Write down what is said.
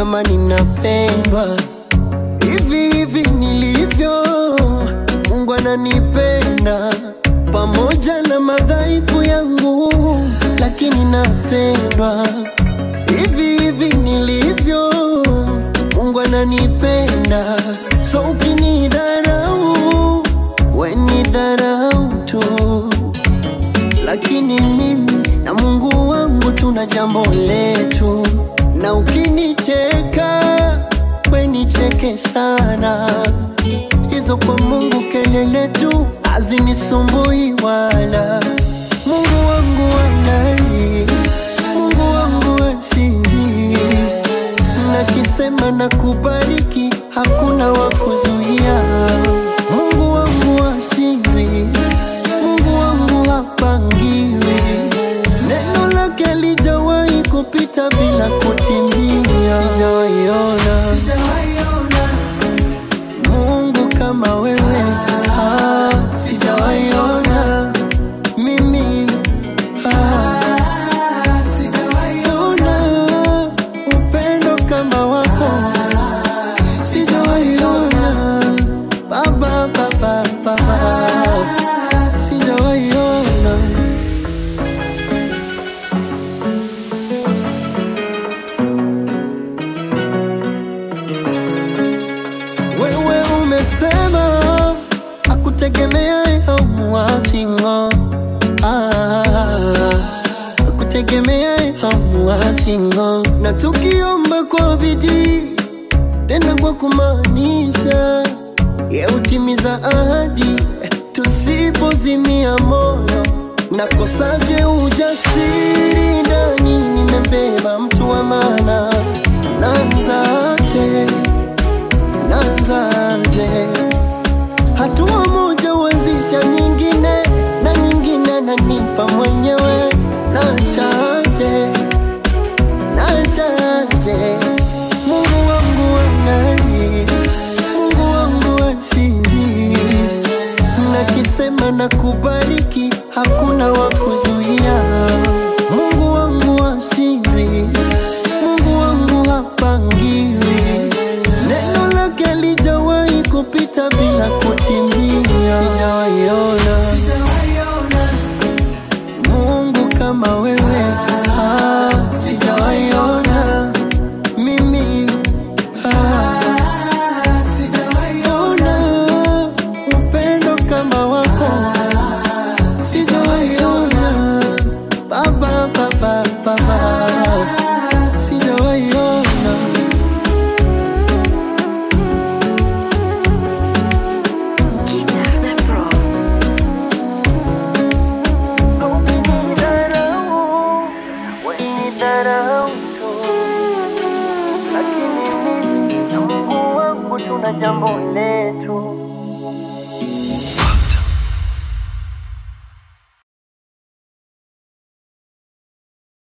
kama ninapendwa hivi hivi nilivyo. Mungu ananipenda pamoja na madhaifu yangu, lakini napendwa hivi hivi nilivyo. Mungu ananipenda, so ukinidharau we ni dharau tu, lakini mimi na Mungu wangu tuna jambo letu, na ukinicheka we nicheke sana, hizo kwa Mungu kelele tu hazinisumbui wala. Mungu wangu wanani, Mungu wangu asinzi, nakisema na kubariki, hakuna wa kuzuia. Mungu wangu ashindwi, Mungu wangu hapangiwi, neno lake lijawahi kupita bila kutimia. Sijawaiona Mungu kama wewe, ah, sijawaiona mimi ah, sijawaiona upendo kama wako, sijawaiona baba, baba, baba, sijawaiona Wewe umesema akutegemea hamuachingo akutegemea hamuachingo, na tukiomba kwa bidii tena kwa kumaanisha, ye utimiza ahadi tusipozimia moyo. Nakosaje ujasiri ndani, nimebeba mtu wa maana, naanzaje? naanzaje? Hatua moja huanzisha nyingine na nyingine, nanipa mwenyewe. Nachaje, nachaje? Mungu wangu anani, Mungu wangu achizi, nakisema na kubariki, hakuna wa kuzuia. Mungu wangu ashindwi, Mungu wangu hapangiwi, neno lake lijawahi kupita bila kutimia. Sijawaiona Mungu kama wewe, ah, sijawaiona mimi ah, sijawaiona upendo kama wako, sijawaiona baba, baba, baba, sijawaiona Guitar the Pro. Ukinidharau, wenidharau tu, lakini mimi na Mungu wangu tuna jambo letu.